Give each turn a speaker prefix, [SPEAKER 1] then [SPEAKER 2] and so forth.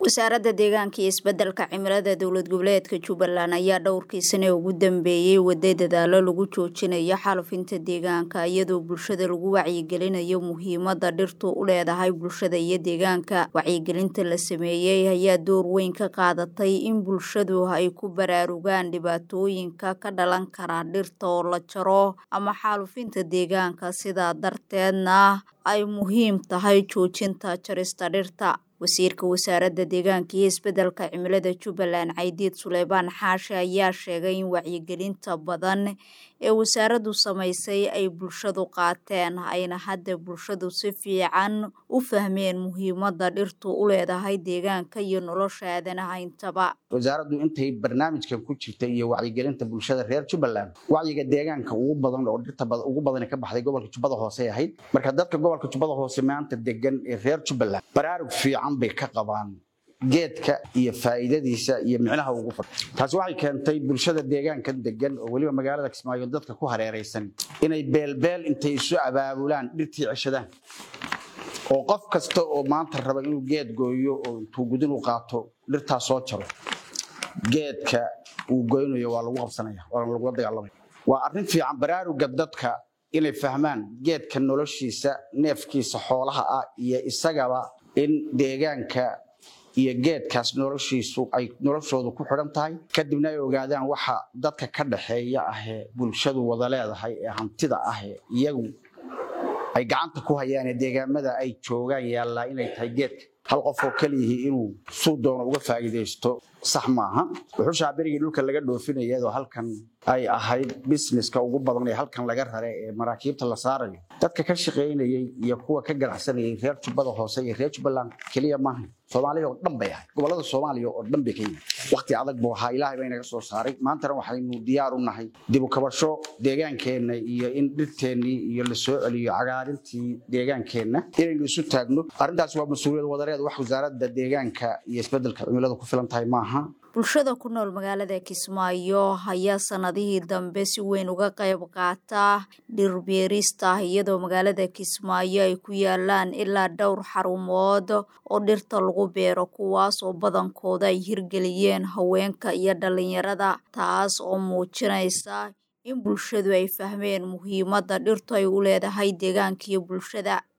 [SPEAKER 1] wasaaradda deegaanka iyo isbeddelka cimilada dowlad goboleedka jubbaland ayaa dhowrkii sane ugu dambeeyey waday dadaalo lagu joojinayo xaalufinta deegaanka iyadoo bulshada lagu wacyigelinayo muhiimada dhirtu u leedahay bulshada iyo deegaanka wacyigelinta la sameeyey ayaa door weyn ka qaadatay in bulshadu ay ku baraarugaan dhibaatooyinka ka dhalan kara dhirta oo la jaro ama xaalufinta deegaanka sidaa darteedna ay muhiim tahay joojinta jarista dhirta wasiirka wasaaradda deegaanka iyo isbeddelka cimilada jubbaland caydiid suleymaan xaashi ayaa sheegay in wacyigelinta badan ee wasaaraddu samaysay ay bulshadu qaateen ayna hadda bulshadu si fiican u fahmeen muhiimada dhirtu u leedahay deegaanka iyo nolosha aadanaha intaba
[SPEAKER 2] wasaaraddu intay barnaamijkan ku jirtay iyo wacyigelinta bulshada reer jubbaland wacyiga deegaanka ugu badan oo dhirta ugu badan ka baxday gobolka jubbada hoose ay ahayd marka dadka gobolka jubbada hoose maanta degan ee reer jubbaland baraarug fiican bay ka qabaan geedka iyo faa'iidadiisa iyo micnaha ugu fadh taasi waxay keentay bulshada deegaanka degan oo weliba magaalada kismaayo dadka ku hareeraysan inay beelbeel intay isu abaabulaan dhirtii ceshadaan oo qof kasta oo maanta raba inuu geed gooyo oo intuu gudin u qaato dhirtaa soo jaro geedka uu goynayo waa lagu qabsanaya waa lagula dagaalamaya waa arrin fiican baraaruga dadka inay fahmaan geedka noloshiisa neefkiisa xoolaha ah iyo isagaba in deegaanka iyo geedkaas noloshiisu ay noloshoodu ku xidhan tahay kadibna ay ogaadaan waxa dadka ka dhaxeeya ahee bulshadu wada leedahay ee hantida ahee iyagu ay gacanta ku hayaan ee deegaamada ay joogaan yaallaa inay tahay geedka hal qof oo keliyihii inuu suu doono uga faa'iidaysto sax maaha wuxuushaa berigii dhulka laga dhoofinaya iyadoo halkan ay ahayd busineska ugu badan ee halkan laga rare ee maraakiibta la saarayo dadka ka shaqaynayey iyo kuwa ka ganacsanayay reer jubbada hoose iyo reer jubbaland keliya maaha soomaaliya oo dhan bay ahayd gobollada soomaaliya oo dhan bay ka yimid waqti adag buu ahaa ilaahay baa inaga soo saaray maantana waxaynu diyaar u nahay dib u kabasho deegaankeenna iyo in dhirteennii iyo la soo celiyo cagaarintii deegaankeenna inaynu isu taagno arrintaas waa mas-uuliyad wadareed wax wasaaradda deegaanka iyo isbeddelka cimilada ku filan tahay maaha
[SPEAKER 1] bulshada ku nool magaalada kismaayo ayaa sanadihii dambe si weyn uga qayb qaata dhirbeerista iyadoo magaalada kismaayo ay ku yaalaan ilaa dhowr xarumood oo dhirta lagu beero kuwaas oo badankooda ay hirgeliyeen haweenka iyo dhalinyarada taas oo muujinaysa in bulshadu ay fahmeen muhiimada dhirtu ay u leedahay deegaanka iyo bulshada